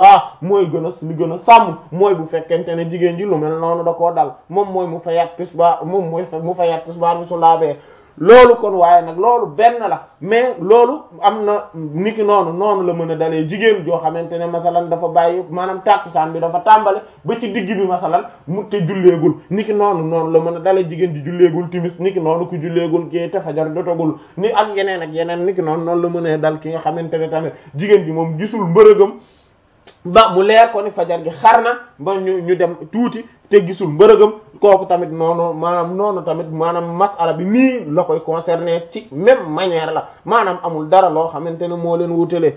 ah mooy gën a li gën a sàmm mooy bu fekkente ne jigéen ji lu mel noonu da koo dal moom mooy mu fayat tisbaar moom mooy mu fayat tisbaar bi su laabee loolu kon waaye nag loolu benn la mais loolu am na niki noonu noonu la mën a dalee jigéen joo xamante ne masalan dafa bàyyi maanaam tàkkusaan bi dafa tàmbale ba ci digg bi masalan mu te julleegul niki noonu noonu la mën a dalee jigéen ji julleegul timis niki noonu ku julleegul kii te fajar dotagul ni ak yeneen ak yeneen niki noonu noonu la mën a dal ki nga xamante ne tamit jigéen ji moom gisul mbërëgam ba mu leer ko ni fajar gi xar na ba ñu ñu dem tuuti te gisul mbërëgam kooku tamit noonu maanaam noonu tamit maanaam masala bi nii la koy concerner ci même manière la maanaam amul dara loo xamante ne moo leen wutalee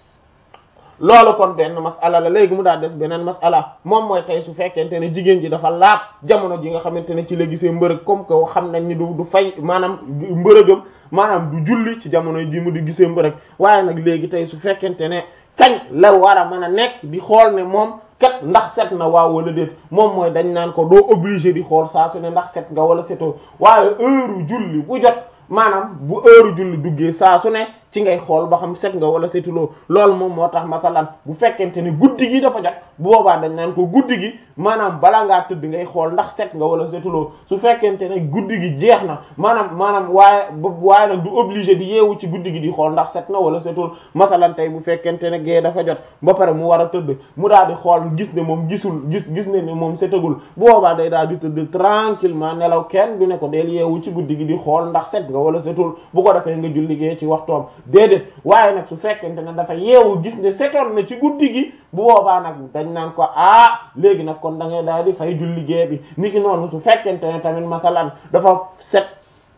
loolu kon benn masala la léegi mu daal des beneen masala moom mooy tey su fekkente ne jigéen ji dafa laab jamono ji nga xamante ne ci la gisee mbërëg comme que xam nañ ni du du fay maanaam mbërëgam maanaam du julli ci jamono ji mu di gisee mbërëg waaye nag léegi tey su fekkente ne kañ la war a mën a nekk di xool ne moom kat ndax set na waaw wala déet moom mooy dañ naan ko doo obligé di xool saa su ne ndax set nga wala setoo waaye heure julli bu jot maanaam bu heure julli duggee saa su ne ci ngay xool ba xam set nga wala setuloo loolu moom moo tax masalan bu fekkente ne guddi gi dafa jot bu boobaa dañ naan ko guddi gi maanaam bala ngaa tëdd ngay xool ndax set nga wala setuloo su fekkente ne guddi gi jeex na maanaam maanaam waaye waaye nag du obligé di yeewu ci guddi gi di xool ndax set na wala setul masalan tey bu fekkente ne gée dafa jot ba pare mu war a tëdd mu daal di xool gis ne moom gisul gis gis ne ne moom setagul bu boobaa day daal di tëdd tranquillement nelaw kenn du ne ko deel yeewu ci guddi gi di xool ndax set nga wala setul bu ko defee nga julli gée ci waxtoom déedéet waaye nag su fekkente ne dafa yeewu gis ne setoon na ci guddi gi bu boobaa nag dañ naan ko ah léegi nag kon da ngay daal di fay julli gée bi niki noonu su fekkente ne tamit masalan dafa set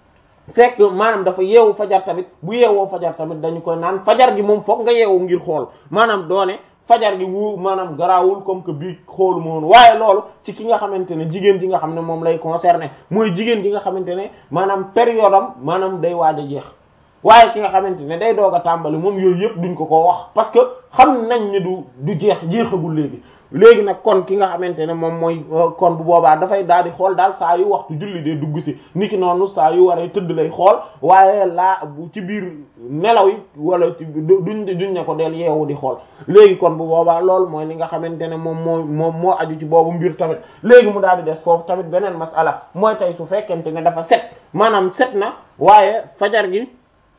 fekk maanaam dafa yeewu fajar tamit bu yeewoo fajar tamit dañu koy naan fajar gi moom foog nga yeewu ngir xool maanaam doone fajar gi wu maanaam garaawul comme que bii xoolu moon waaye loolu ci ki nga xamante ne jigéen ji nga xam ne moom lay concerné mooy jigéen ji nga xamante ne maanaam période am maanaam day waaj a jeex waaye ki nga xamante ne day doog a tàmbali moom yooyu yëpp duñ ko ko wax parce que xam nañ ne du du jeex jeexagul léegi léegi nag kon ki nga xamante ne moom mooy kon bu boobaa dafay daal di xool daal saa yu waxtu julli dee dugg si niki noonu saa yu waree tëdd lay xool waaye laa bu ci biir nelaw yi wala ci duñ duñ ne ko del yeewu di xool léegi kon bu boobaa loolu mooy li nga xamante ne moom moo moom moo aju ci boobu mbir tamit léegi mu daal di des foofu tamit beneen masala mooy tey su fekkente ne dafa set maanaam set na waaye fajar gi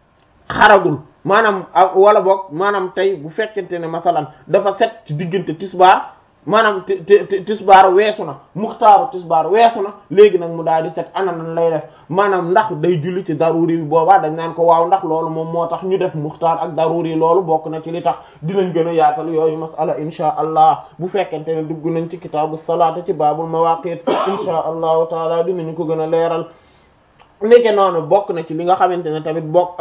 xaragul maanaam wala boog maanaam tey bu fekkente ne masalan dafa set ci diggante tisbaar maanaam ti ti tisbaar weesu na muxtaaru tisbaar weesu na léegi nag mu daal di set ana nan lay def maanaam ndax day julli ci daruri bi boobaa dañ naan ko waaw ndax loolu moom moo tax ñu def muxtaar ak daruri loolu bokk na ci li tax dinañ gën a yaatal yooyu masala insha allah bu fekkente ne dugg nañ ci kitaabu salaata ci baabul mawaqit insha allahu taala dinañu ko gën a leeral nekke noonu bokk na ci li nga xamante ne tamit bokk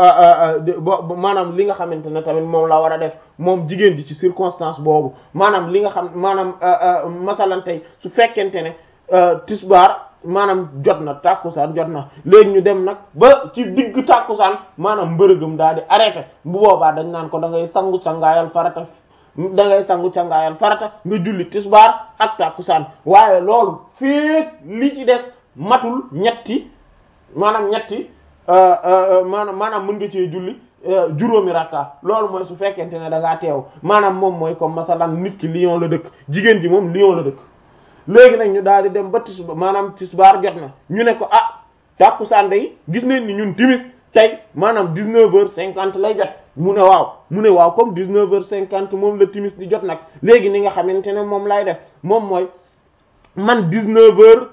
maanaam li nga xamante ne tamit moom la war a def moom jigéen ji ci circonstance boobu maanaam li nga xam maanaam masalan tey su fekkente ne tisbaar maanaam jot na tàkkusaan jot na léegi ñu dem nag ba ci digg tàkkusaan maanaam mbërëgam daal di arrêté bu boobaa dañ naan ko da ngay sangu sangaayal farata da ngay sangu sangaayal farata nga julli tisbaar ak tàkkusaan waaye loolu féeg li ci des matul ñetti maanaam ñetti maanaam maanaam mën nga cee julli juróomi rakka loolu mooy su fekkente ne da ngaa teew maanaam moom mooy comme masalan nit ki Lyon la dëkk jigéen ji moom Lyon la dëkk léegi nag ñu daal di dem ba tisba maanaam tisbaar jot na ñu ne ko ah tàkkusaan day gis nañ ni ñun timis tey maanaam dix-neuf heures cinquante lay jot mu ne waaw mu ne waaw comme dix-neuf heures cinquante moom la timis di jot nag léegi ni nga xamante ne moom lay def moom mooy man dix-neuf heures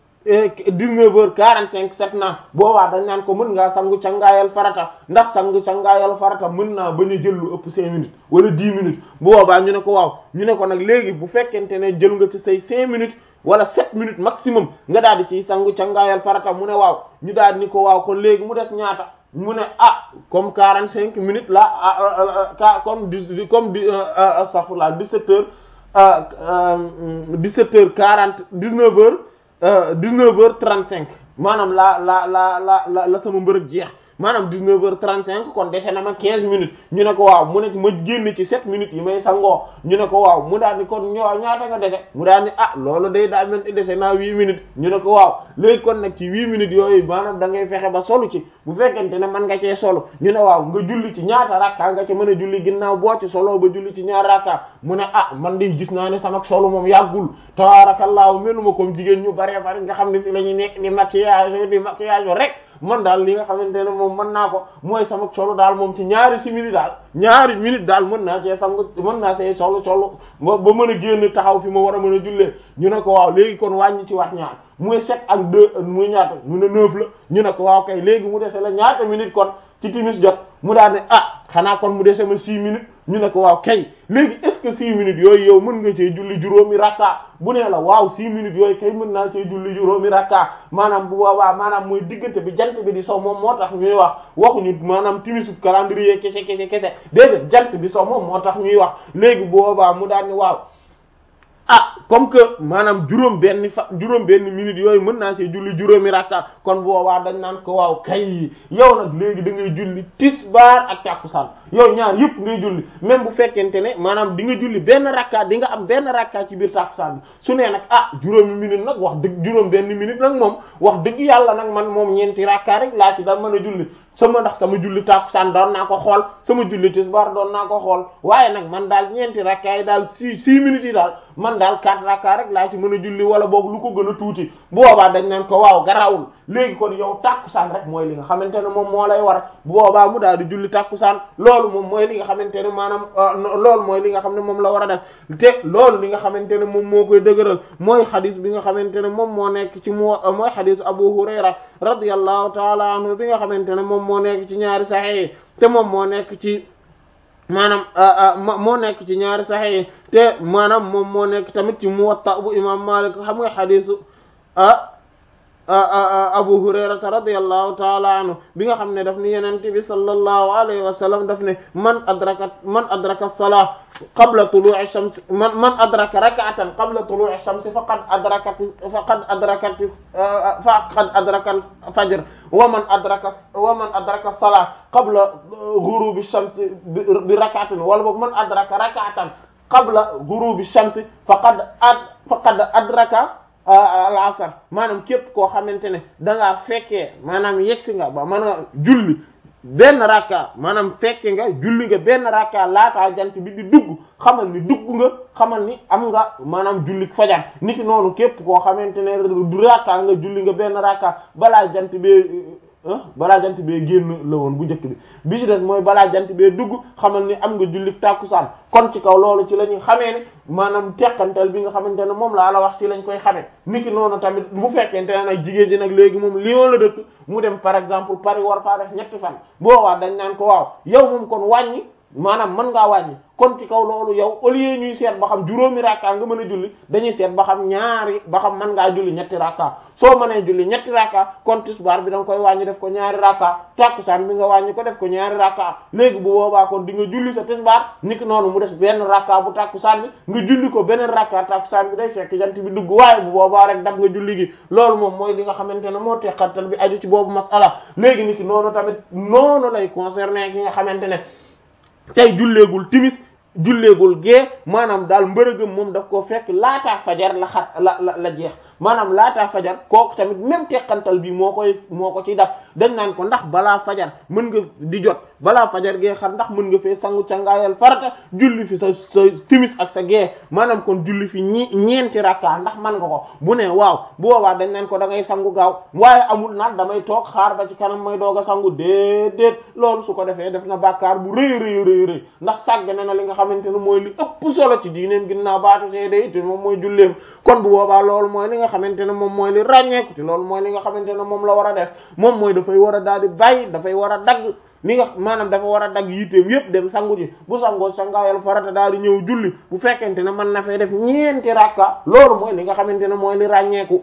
dix-neuf heures quarante-cinq set na boobaa dañ naan ko mën ngaa sangu cangaayal farata ndax sangu cangaayal farata mën naa bañ a jël lu ëpp cinq minutes wala dix minutes bu boobaa ñu ne ko waaw ñu ne ko nag léegi bu fekkente ne jël nga ci say cinq minutes wala sept minutes maximum nga daal di ciy sangu cangaayal farata mu ne waaw ñu daal ni ko waaw kon léegi mu des ñaata mu ne ah comme quarante cinq minutes la ah comme dix comme di astaghfirullah dix-sept heures dix-sept heures quarante dix-neuf heures dix-neuf heures trente-cinq maanaam la la la la la la sama mbërëg jeex maanaam 19 heures 35 kon dese na ma 15 minutes ñu ne ko waaw mu ne ma génn ci 7 minutes yi may sangoo ñu ne ko waaw mu daal ni kon ñoo ñaata nga dese mu daal ni ah loolu day daa mel ni dese naa 8 minutes ñu ne ko waaw léegi kon nag ci 8 minutes yooyu maanaam da ngay fexe ba solu ci bu fekkente ne mën nga cee solo ñu ne waaw nga julli ci ñaata rakka nga ci mën a julli ginnaaw boo ci solo ba julli ci ñaar rakka mu ne ah man de gis naa ne sama solo moom yàggul tabaarakallaahu meluma comme jigéen ñu bare bari nga xam ne fi la ñu nekk di maquillage di maquillage rek man daal li nga xamante ne moom mën naa ko mooy sama solo daal moom ci ñaari simili daal ñaari minute daal mën naa cee sangu mën naa see solo solo ba ba mën a génn taxaw fi ma war a mën a jullee ñu ne ko waaw léegi kon wàññi ci wax ñaar muy sept ak deux muy ñaata mu ne neuf la ñu ne ko waaw kay léegi mu dese la ñaata minute kon ci timis jot mu daal ne ah xanaa kon mu dese ma six minutes ñu ne ko waaw kay léegi est-ce que six minutes yooyu yow mën nga cee julli juróomi rakka bu nee la waaw six minutes yooyu kay mën naa cee julli juróomi rakka maanaam bu boobaa maanaam mooy diggante bi jant bi di sow moom moo tax ñuy wax waxuñu maanaam timisu calendrier kese kese kese déedéet jant bi sow moom moo tax ñuy wax léegi bu boobaa mu daal ni waaw ah comme que maanaam juróom benn fa juróom benn minute yooyu mën naa see julli juróomi rakka kon boobaa dañ naan ko waaw kay yow nag léegi da ngay julli tisbaar ak tàkkusaan yow ñaar yëpp ngay julli même bu fekkente ne maanaam di nga julli benn rakka di nga am benn rakka ci biir tàkkusaan bi su nee nag ah juróomi minute nag wax dëgg juróom benn minute nag moom wax dëgg yàlla nag man moom ñeenti rakka rek laa ci daan mën a julli sama ndax sama julli tàkkusaan doon naa ko xool sama julli tisbaar doon naa ko xool waaye nag man daal ñeenti rakka yi daal six six minutes yi daal man daal quatre rakka rek laa ci mën a julli wala boog lu ko gën a tuuti bu boobaa dañ naan ko waaw garawul léegi kon yow tàkkusaan rek mooy li nga xamante ne moom moo lay war bu boobaa mu daal di julli tàkkusaan loolu moom mooy li nga xamante ne maanaam loolu mooy li nga xam ne moom la war a def te loolu li nga xamante ne moom moo koy dëgëral mooy xadis bi nga xamante ne moom moo nekk ci moo mooy xadisu Abu Hurayra radiyallahu taala anhu bi nga xamante ne moom moo nekk ci ñaari saxex te moom moo nekk ci maanaam moo nekk ci ñaari saxex te maanaam moom moo nekk tamit ci Muwatta bu imam Malik xam nga xadisu ah Abu Hurayrata radiyallahu taala anhu bi nga xam ne daf ni yenente bi sallallahu alayhi wa sallam daf ne man adraka man adraka salah qabla tulu'i shams man man adraka rak'atan qabla tulu'i shams faqad adrakat faqad adrakat faqad adraka al-fajr wa man adraka wa man adraka salah qabla ghurubi shams bi rak'atin wala boog man adraka rak'atan qabla ghurubi shams faqad ad faqad adraka al asr maanaam képp koo xamante ne da ngaa fekkee maanaam yegsi nga ba mën a julli benn rakka maanaam fekke nga julli nga benn rakka laataa jant bi di dugg xamal ni dugg nga xamal ni am nga maanaam julli fajar niki noonu képp koo xamante ne du rakka nga julli nga benn rakka balaa jant bee balaa jant bee génn la woon bu njëkk bi bi ci des mooy balaa jant bee dugg xamal ni am nga julli tàkkusaan kon ci kaw loolu ci la ñuy xamee ne maanaam teqantal bi nga xamante ne moom laa la wax ci lañ koy xamee niki noonu tamit bu fekkente ne nag jigéen ji nag léegi moom Lyon la dëkk mu dem par exemple Paris war faa def ñetti fan boobaa dañ naan ko waaw yow moom kon wàññi maanaam mën ngaa wàññi kon ci kaw loolu yow au lieu ñuy seet ba xam juróomi rakka nga mën a julli dañuy seet ba xam ñaari ba xam mën ngaa julli ñetti rakka soo mënee julli ñetti rakka kon tisbaar bi da nga koy wàññi def ko ñaari rakka takkusaan bi nga wàññi ko def ko ñaari rakka léegi bu boobaa kon di nga julli sa tisbaar niki noonu mu des benn rakka bu takkusaan bi nga julli ko beneen rakka takkusaan bi day fekk jant bi dugg waaye bu boobaa rek dab nga julli gi loolu moom mooy li nga xamante ne moo teqantal bi aju ci boobu masala léegi niki noonu tamit noonu lay concerner ki nga xamante ne tey julleegul timis julleegul gee maanaam daal mbërëgëm moom daf koo fekk laataa fajar la xat la la la jeex maanaam laataa fajar kooku tamit même teqantal bi moo koy moo ko ci daf dañ naan ko ndax balaa fajar mën nga di jot balaa fajar gee xar ndax mën nga fee sangu cangaayal farata julli fi sa sa timis ak sa gee maanaam kon julli fi ñi ñeenti rakka ndax man nga ko bu ne waaw bu boobaa dañ naan ko da ngay sangu gaaw waaye amul naan damay toog xaar ba ci kanam may doog a sangu déedéet loolu su ko defee def na bàkkaar bu rëy rëy rëy rëy ndax sàgg na na li nga xamante ne mooy li ëpp solo ci diineem ginnaaw baatu seede it moom mooy julleem kon bu boobaa loolu mooy li nga xamante ne moom mooy li ràññeeku te loolu mooy li nga xamante ne moom la war a def moom mooy dafay war a daal di bàyyi dafay war a dagg li nga maanaam dafa war a dagg yitteem yépp dem sangu ji bu sangoo sangaayal farata daal di ñëw julli bu fekkente ne mën na fay def ñeenti rakka loolu mooy li nga xamante ne mooy li ràññeeku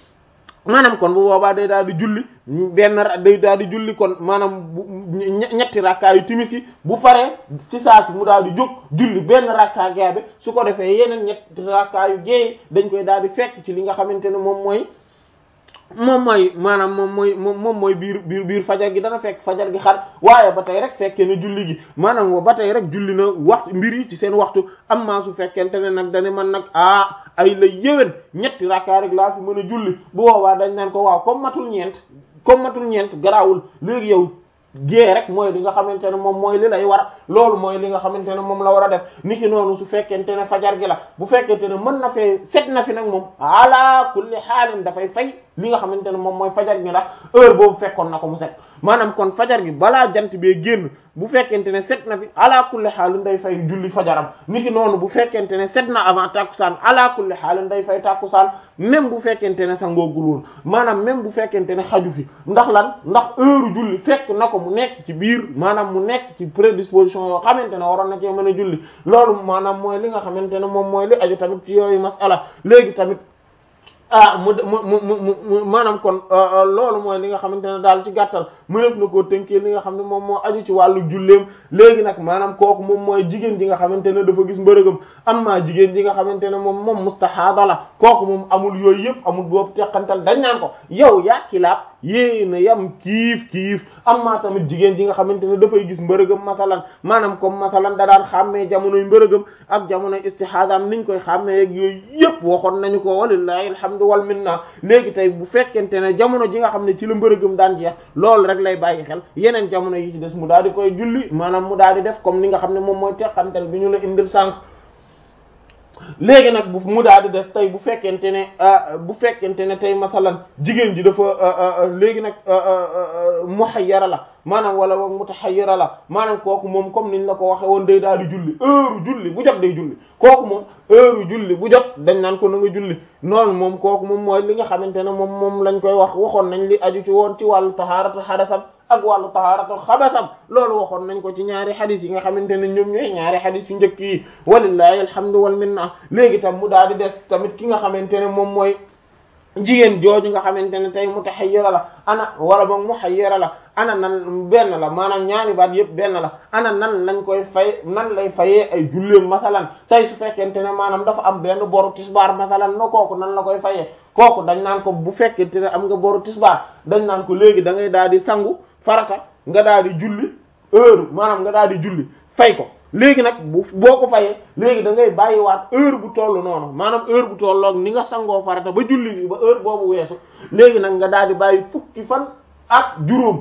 maanaam kon bu boobaa day daal di julli benn day daal di julli kon maanaam ñetti rakkaa yu timis yi bu paree ci saa si mu daal di jóg julli benn rakkaa gaabe su ko defee yeneen ñetti rakkaa yu géey dañ koy daal di fekk ci li nga xamante ne moom mooy moom mooy maanaam moom mooy moom moom mooy biir biir biir fajar gi dana fekk fajar gi xar waaye ba tey rek fekkee ne julli gi maanaam ba tey rek julli na waxtu mbir yi ci seen waxtu am maa su fekkente ne nag dane man nag ah ay la yéwén ñetti rakkaa rek laa fi mën a julli bu boobaa dañ naan ko waaw comme matul ñeent comme matul ñeent garaawul léegi yow gée rek mooy li nga xamante ne moom mooy li lay war loolu mooy li nga xamante ne moom la war a def niki noonu su fekkente ne fajar gi la bu fekkente ne mën na fee set na fi nag moom ala kulli xaalin dafay fay li nga xamante ne moom mooy fajar gi ndax heure boobu fekkoon na ko mu set maanaam kon fajar gi balaa jant bee génn bu fekkente ne set na fi ala kulli xaalin day fay julli fajaram niki noonu bu fekkente ne set na avant tàkkusaan ala kulli xaalin day fay tàkkusaan même bu fekkente ne sa ngoogul woon maanaam même bu fekkente ne xaju fi ndax lan ndax heure julli fekk na ko mu nekk ci biir maanaam mu nekk ci prédisposition yoo xamante ne waroon na cee mën a julli loolu maanaam mooy li nga xamante ne moom mooy li aju tamit ci yooyu masala léegi tamit ah mu mu mu mu maanaam kon loolu mooy li nga xamante ne daal ci gàttal mu def na koo tënkee li nga xam ne moom moo aju ci wàllu julleem léegi nag maanaam kooku moom mooy jigéen ji nga xamante ne dafa gis mbërëgam am maa jigéen ji nga xamante ne moom moom mustahaada la kooku moom amul yooyu yëpp amul boobu teqantal dañ naan ko yow yaa kilaab yéena yam kiif kiif am maa tamit jigéen ji nga xamante ne dafay gis mbërëgam masalan maanaam comme masalan da daan xàmmee jamonoy mbërëgam ak jamonoy istihaadaam niñ koy xàmmee ak yooyu yëpp waxoon nañu ko walillahi alhamdu wal minna léegi tey bu fekkente ne jamono ji nga xam ne ci la mbërëgam daan jeex loolu rek lay bàyyi xel yeneen jamono yi ci des mu daal di koy julli maanaam mu daal di def comme ni nga xam ne moom mooy teqantal bi ñu la indil sànq léegi nag bu mu daal di des tey bu fekkente ne bu fekkente ne tey masalan jigéen ji dafa léegi nag muhayyara la maanaam wala wa mutahayyira la maanaam kooku moom comme niñ la ko waxe woon day daal di julli heure julli bu jot day julli kooku moom heure julli bu jot dañ naan ko na nga julli noonu moom kooku moom mooy li nga xamante ne moom moom lañ koy wax waxoon nañ li aju ci woon ci wàllu tahaaratu hadasam ak wàllu tahaaratul xabasam loolu waxoon nañ ko ci ñaari xadis yi nga xamante ne ñoom ñooy ñaari xadis yu njëkk yi walillahi alhamdu wal minna léegi tam mu daal di des tamit ki nga xamante ne moom mooy jigéen jooju nga xamante ne tey mutahayyira la ana wala boog muhayyira la ana nan benn la maanaam ñaari baat yëpp benn la ana nan lañ koy fay nan lay fayee ay julleem masalan tey su fekkente ne maanaam dafa am benn boru tisbaar masalan no kooku nan la koy fayee kooku dañ naan ko bu fekkente ne am nga boru tisbaar dañ naan ko léegi da ngay daal di sangu farata nga daal di julli heure maanaam nga daal di julli fay ko léegi nag bu boo ko fayee léegi da ngay bàyyiwaat heure bu toll noonu maanaam heure bu tolloog ni nga sangoo farata ba julli bi ba heure boobu weesu léegi nag nga daal di bàyyi fukki fan ak juróom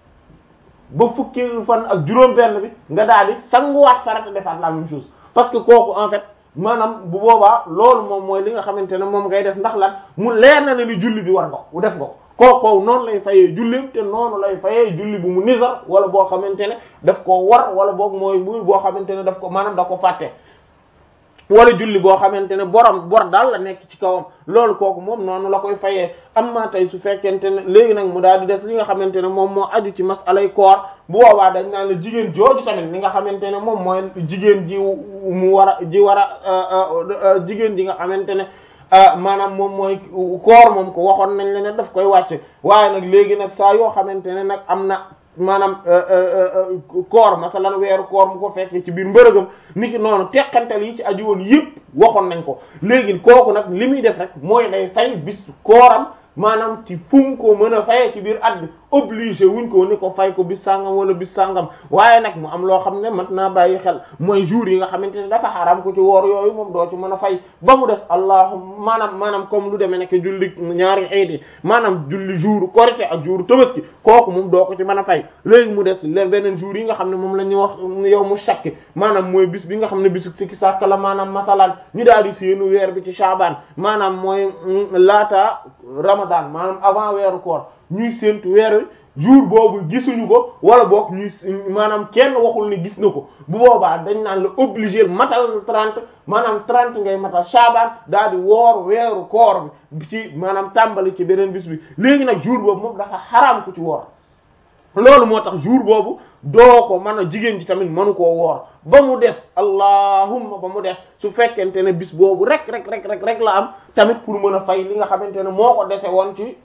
ba fukki fan ak juróom benn bi nga daal di sanguwaat farata defaat la même chose parce que kooku en fait maanaam bu boobaa loolu moom mooy li nga xamante ne moom ngay def ndax lan mu leer na ne ni julli bi war nga ko def nga ko kooku noonu lay fayee jullim te noonu lay fayee julli bu mu nisar wala boo xamante ne daf ko war wala boog mooy bu boo xamante ne daf ko maanaam da ko fàtte wala julli boo xamante ne borom bor daal la nekk ci kawam loolu kooku moom noonu la koy fayee amma tey su fekkente ne léegi nag mu daal di des li nga xamante ne moom moo aju ci masalay koor bu boobaa dañ naan la jigéen jooju tamit li nga xamante ne moom mooy jigéen ji mu war a ji war a jigéen ji nga xamante ne maanaam moom mooy koor moom ko waxoon nañ la ne daf koy wàcc waaye nag léegi nag saa yoo xamante ne nag am na maanaam koor masalan weeru koor mu ko fekkee ci biir mbërëgam niki noonu teqantal yi ci aju woon yëpp waxoon nañ ko léegi kooku nag li muy def rek mooy day fay bis kooram maanaam ci fu mu ko mën a fayee ci biir at bi obligé wuñ ko ni ko fay ko bis sangam wala bis sangam waaye nag mu am loo xam ne mat naa bàyyi xel mooy jour yi nga xamante ne dafa xaram ko ci woor yooyu moom doo ci mën a fay ba mu des allahum maanaam maanaam comme lu demee nekk julli ñaari xeet yi maanaam julli jour korité ak jour tabaski kooku moom doo ko ci mën a fay léegi mu des leen beneen jour yi nga xam ne moom la ñuy wax yow mu shakki maanaam mooy bis bi nga xam ne bisu sikki sàkk la maanaam masalan ñu daal di seenu weer bi ci shaabaan maanaam mooy laata ramadan maanaam avant weeru koor ñuy séentu weer jour boobu gisuñu ko wala boog ñuy maanaam kenn waxul ni gis na ko bu boobaa dañ naan la obligé matal 30 maanaam 30 ngay matal shaabaan daal di woor weeru koor bi ci maanaam tàmbali ci beneen bis bi léegi nag jour boobu moom dafa xaraam ku ci woor loolu moo tax jour boobu doo ko mën a jigéen ji tamit mënu koo woor ba mu des allahumma ba mu des su fekkente ne bis boobu rek rek rek rek rek la am tamit pour mën a fay li nga xamante ne moo ko dese woon ci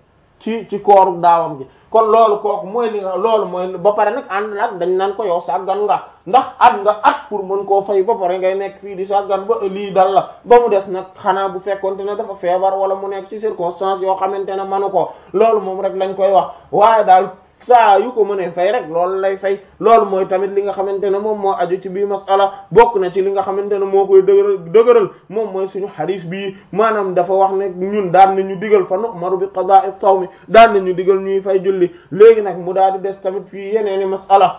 ci ci kooru daawam gi kon loolu kooku mooy li nga loolu mooy ba pare nag ànd nag dañ naan ko yow sàggan nga ndax at nga at pour mën koo fay ba pare ngay nekk fii di sàggan ba lii dal la ba mu des nag xanaa bu fekkonte ne dafa feebar wala mu nekk ci circonstance yoo xamante ne manu ko loolu moom rek lañ koy wax waaye daal saa yu ko mënee fay rek loolu lay fay loolu mooy tamit li nga xamante ne moom moo aju ci bii masala bokk na ci li nga xamante ne moo koy dëgëral dëgëral moom mooy suñu xadiis bii maanaam dafa wax ne ñun daan nañu digal fa nu'maru bi qada'i sawmi daan nañu digal ñuy fay julli léegi nag mu daal di des tamit fii yeneeni masala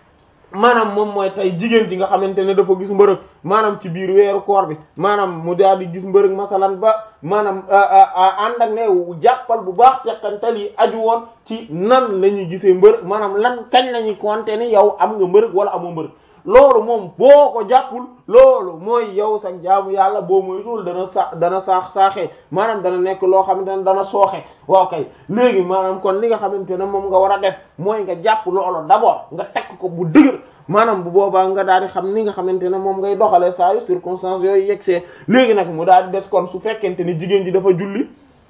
maanaam moom mooy tey jigéen ji nga xamante ne dafa gis mbërëg maanaam ci biir weeru koor bi maanaam mu daal di gis mbërëg masalan ba maanaam ànd ak ne jàppal bu baax teqantal yi aju woon ci nan la ñuy gisee mbërëg maanaam lan kañ la ñuy compter ni yow am nga mbërëg wala amoo mbërëg loolu moom boo ko jàppul loolu mooy yow sax jaamu yàlla boo moytuwul dana sa dana saax saaxee maanaam dana nekk loo xamante ne dana sooxe waaw kay léegi maanaam kon li nga xamante ne moom nga war a def mooy nga jàpp loolu d'abord nga tekk ko bu dëgër maanaam bu boobaa nga daal di xam ni nga xamante ne moom ngay doxalee saa yu circonstances yooyu yegsee léegi nag mu daal di des kon su fekkente ni jigéen ji dafa julli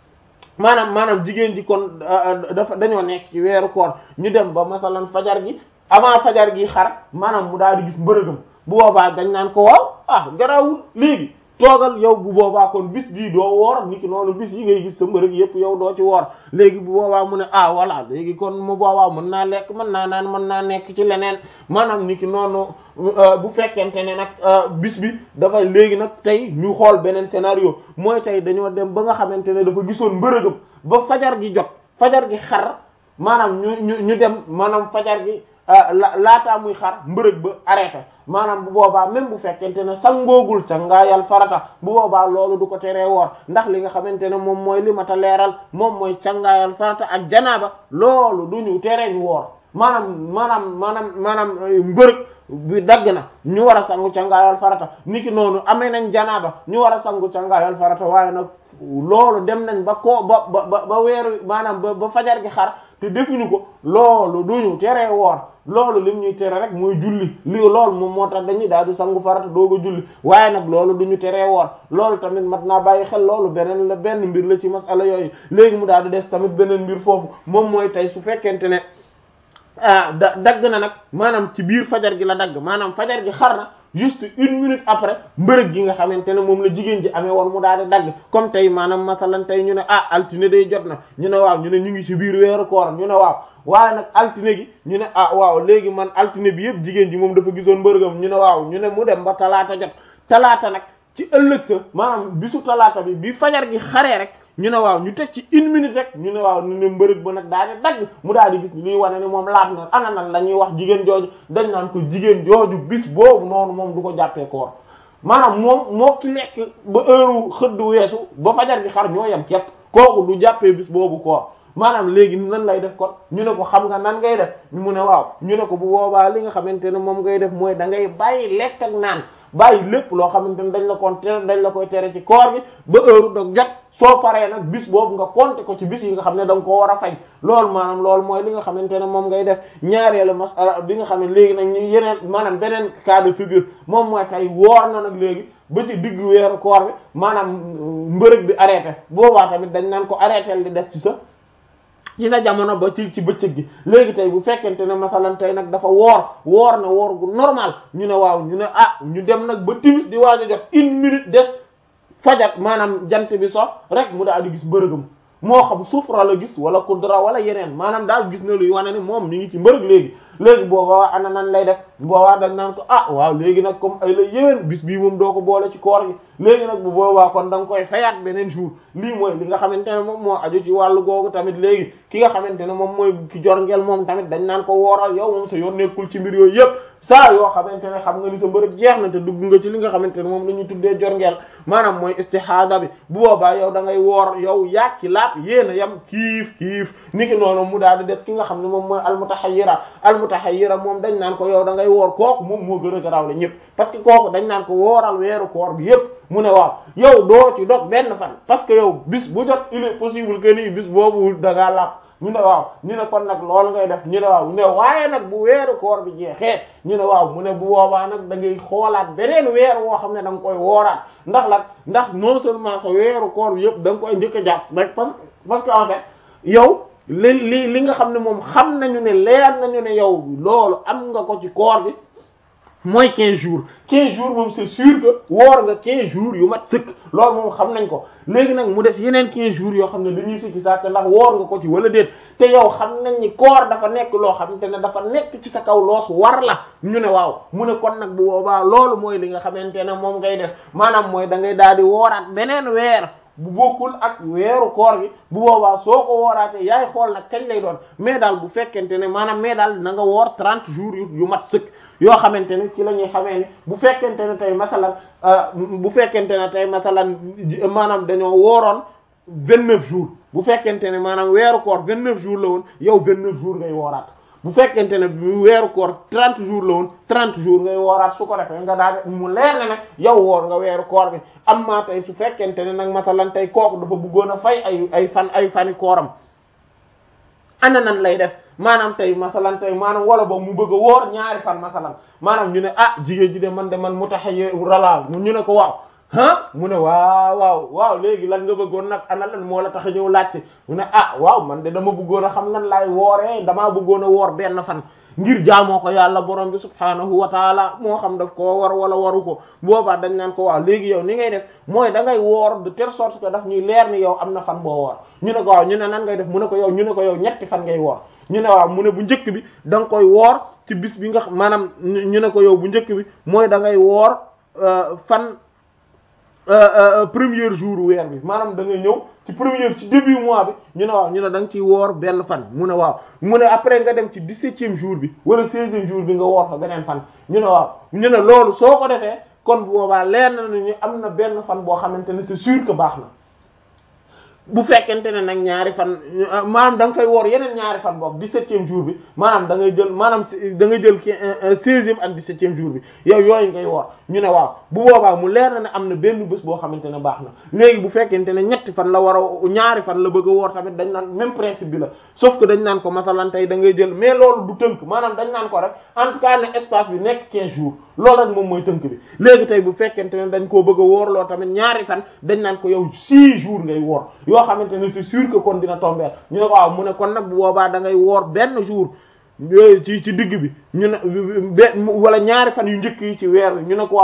maanaam maanaam jigéen ji kon dafa dañoo nekk ci weeru koor ñu dem ba masalan fajar gi avant fajar gi xar maanaam mu daal di gis mbërëgam bu boobaa dañ naan ko waaw ah garawul léegi toogal yow bu boobaa kon bis bii doo woor niki noonu bis yi ngay gis sa mbërëg yépp yow doo ci woor léegi bu boobaa mu ne ah voilà léegi kon mu boobaa mën naa lekk mën naa naan mën naa nekk ci leneen maanaam niki noonu bu fekkente ne nag bis bi dafa léegi nag tey ñu xool beneen scénario mooy tey dañoo dem ba nga xamante ne dafa gisoon mbërëgam ba fajar gi jot fajar gi xar maanaam ñu ñu ñu dem maanaam fajar gi la laataa muy xar mbërëg ba arrêté maanaam bu boobaa même bu fekkente ne sangoogul ca ngaayal farata bu boobaa loolu du ko teree woor ndax li nga xamante ne moom mooy li mata leeral moom mooy cangaayal farata ak janaaba loolu du ñu teree ñu woor maanaam maanaam maanaam maanaam mbërëg bi dagg na ñu war a sangu cangaayal farata niki noonu amee nañ janaaba ñu war a sangu cangaayal farata waaye nag loolu dem nañ ba ko ba ba ba weeru maanaam ba ba fajar gi xar te defuñu ko loolu duñu teree woor loolu lim ñuy tere rek mooy julli li loolu moom moo tax dañuy daal di sangu farata doog a julli waaye nag loolu duñu teree woor loolu tamit mat naa bàyyi xel loolu beneen la benn mbir la ci masala yooyu léegi mu daal di des tamit beneen mbir foofu moom mooy tey su fekkente ne ah da dagg na nag maanaam ci biir fajar gi la dagg maanaam fajar gi xar na juste une minute après mbërëg gi nga xamante ne moom la jigéen ji amee woon mu daal di dagg comme tey maanaam masalan tey ñu ne ah altine day jot na ñu ne waaw ñu ne ñu ngi ci biir weeru koor ñu ne waaw waaye nag altine gi ñu ne ah waaw léegi man altine bi yëpp jigéen ji moom dafa gisoon mbërëgam ñu ne waaw ñu ne mu dem ba talaata jot talaata nag ci ëllëg sa maanaam bisu talaata bi bi fajar gi xaree rek ñu ne waaw ñu teg ci une minute rek ñu ne waaw ñu ne mbërëg ba nag daal di dagg mu daal di gis luy wane ni moom laat na ana nan la ñuy wax jigéen jooju dañ naan ko jigéen jooju bis boobu noonu moom du ko jàppee koor maanaam moom moo ki lekk ba heure xëdd weesu ba fajar gi xar ñoo yem képp kooku du jàppee bis boobu koor maanaam léegi nan lay def kon ñu ne ko xam nga nan ngay def ñu mu ne waaw ñu ne ko bu boobaa li nga xamante ne moom ngay def mooy da ngay bàyyi lekk ak naan bàyyi lépp loo xamante ne dañ la kon tere dañ la koy tere ci koor gi ba heure dog jot soo paree nag bis boobu nga compter ko ci bis yi nga xam ne da nga koo war a fay loolu maanaam loolu mooy li nga xamante ne moom ngay def ñaareelu masala bi nga xam ne léegi nag ñu yeneen maanaam beneen cas de figure moom mooy tey woor na nag léegi ba ci diggu weeru koor bi maanaam mbërëg bi arrêté boobaa tamit dañ naan ko arrêté di def ci sa ci sa jamono ba ci ci bëccëg gi léegi tey bu fekkente ne masalan tey nag dafa woor woor na woor gu normal ñu ne waaw ñu ne ah ñu dem nag ba timis di waaj a jot une minute des fajar maanaam jant bi so rek mu daal di gis mbërëgam moo xam sufra la gis wala kudra wala yeneen maanaam daal gis na luy wane ni moom mi ngi ci mbërëg léegi léegi boobaa ana nan lay def boobaa dañ naan ko ah waaw léegi nag comme ay la yéwén bis bii moom doo ko boole ci koor gi léegi nag bu boobaa kon da nga koy fayaat beneen jour lii mooy li nga xamante ne moom moo aju ci wàllu googu tamit léegi ki nga xamante ne moom mooy ki jorngeel moom tamit dañ naan ko wooral yow moom sa yoon nekkul ci mbir yooyu yëpp saa yoo xamante ne xam nga ni sa mbërëg jeex na te dugg nga ci li nga xamante ne moom la ñuy tuddee jorngeel maanaam mooy istihada bi bu boobaa yow da ngay woor yow yaag ci laat yéen a yam kiif kiif niki noonu mu daal di des ki nga xam ne moom mooy almutahayyira almutahayyira moom dañ naan ko yow da ngay woor kooku moom moo gën a garaaw la ñëpp parce que kooku dañ naan ko wooral weeru koor bi yëpp mu ne waaw yow doo ci dog benn fan parce que yow bis bu jot il est possible que ni bis boobu da ngaa làpp ñu ne waaw ñu ne kon nag loolu ngay def ñu ne waaw ñu ne waaye nag bu weeru koor bi jeexee ñu ne waaw mu ne bu boobaa nag da ngay xoolaat beneen weer woo xam ne da nga koy wooraat ndax la ndax non seulement sa weeru koor bi yëpp da nga koy njëkk a jàpp rek parce parce que en fait yow li li li nga xam ne moom xam nañu ne leer nañu ne yow loolu am nga ko ci koor bi mooy 15 jours 15 jours moom c'est sûr que woor nga 15 jours yu mat sëkk loolu moom xam nañ ko léegi nag mu des yeneen 15 jours yoo xam ne dañuy sikki sàkk ndax woor nga ko ci wala déet te yow xam nañ ni koor dafa nekk loo xamante ne dafa nekk ci sa kaw loos war la ñu ne waaw mu ne kon nag bu boobaa loolu mooy li nga xamante ne moom ngay def maanaam mooy da ngay daal di wooraat beneen weer bu bokkul ak weeru koor gi bu boobaa soo ko wooraatee yaay xool nag kañ lay doon mais daal bu fekkente ne maanaam mais daal na nga woor 30 jours yu yu mat sëkk yoo xamante ne ci la ñuy xamee ne bu fekkente ne tey masalan bu fekkente ne tey masalan maanaam dañoo wooroon 29 jours bu fekkente ne maanaam weeru koor 29 jours la woon yow 29 jours ngay wooraat bu fekkente ne weeru koor 30 jours la woon 30 jours ngay wooraat su ko defee nga daal mu leer ne nag yow woor nga weeru koor bi am maa tey su fekkente ne nag masalan tey kooku dafa bëggoon a fay ay ay fan ay fani kooram ana nan lay def maanaam tey masalan tey maanaam wala ba mu bëgg a woor ñaari fan masalan maanaam ñu ne ah jigéen ji de man de man mu tax rala ñu ne ko waaw ah mu ne waaw waaw waaw léegi lan nga bëggoon nag ana lan moo la tax a ñëw laajte mu ne ah waaw man de dama bëggoon a xam nan laay wooree damaa bëggoon a woor benn fan ngir jaamoo ko yàlla borom bi subhaanahu wa taala moo xam daf koo war wala waru ko boobaa dañ naan ko waaw léegi yow ni ngay def mooy da ngay woor de telle sorte que daf ñuy leer ni yow am na fan boo woor ñu ne ko waaw ñu ne nan ngay def mu ne ko yow ñu ne ko yow ñetti fan ngay woor ñu ne waaw mu ne bu njëkk bi da nga koy woor ci bis bi nga xam maanaam ñu ne ko yow bu njëkk bi mooy da ngay woor fan premier jour weer bi maanaam da ngay ñëw ci premier ci début mois bi ñu ne waaw ñu ne da nga ciy woor benn fan mu ne waaw mu ne après nga dem ci dix-septième jour bi wala seizième jour bi nga woor fa beneen fan ñu ne waaw ñu ne loolu soo ko defee kon boobaa leer na ñu am na benn fan boo xamante ne c'est sûr que baax na bu fekkente ne nag ñaari fan maanaam da nga fay woor yeneen ñaari fan boobu dix-septième jour bi maanaam da ngay jël maanaam da ngay jël seizième ak dix-septième jour bi yow yooyu ngay woor ñu ne waaw bu boobaa mu leer na ne am na benn bés boo xamante ne baax na léegi bu fekkente ne ñetti fan la war a ñaari fan la bëgg a woor tamit dañ naan même principe bi la sauf que dañ naan ko masalan tey da ngay jël mais loolu du tënk maanaam dañ naan ko rek en tout cas ne espace bi nekk quinze jours loolu rek moom mooy tënk bi léegi tey bu fekkente ne dañ koo bëgg a woor loo tamit ñaari fan dañ naan ko yow six jours ngay woor yoo xamante ne c'est sûr que kon dina tomber ñu ne ko waaw mu ne kon nag bu boobaa da ngay woor benn jour ci ci digg bi ñu ne wala ñaari fan yu njëkk yi ci weer bi ñu ne ko waaw